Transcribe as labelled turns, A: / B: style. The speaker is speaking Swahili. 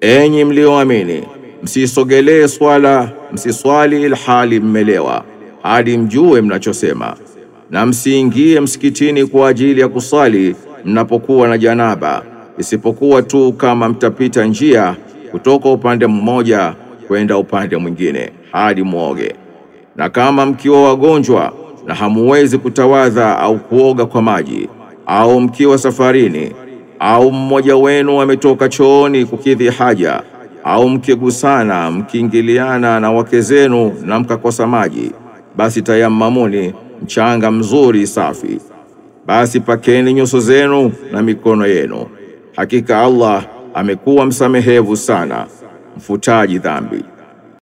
A: Enyi mlioamini, msisogelee swala, msiswali ilhali mmelewa, hadi mjue mnachosema, na msiingie msikitini kwa ajili ya kusali mnapokuwa na janaba, isipokuwa tu kama mtapita njia kutoka upande mmoja kwenda upande mwingine hadi mwoge. Na kama mkiwa wagonjwa na hamuwezi kutawadha au kuoga kwa maji, au mkiwa safarini, au mmoja wenu ametoka chooni kukidhi haja, au mkigusana mkiingiliana na wake zenu na mkakosa maji, basi tayamamuni mchanga mzuri safi, basi pakeni nyuso zenu na mikono yenu. Hakika Allah amekuwa msamehevu sana, mfutaji dhambi.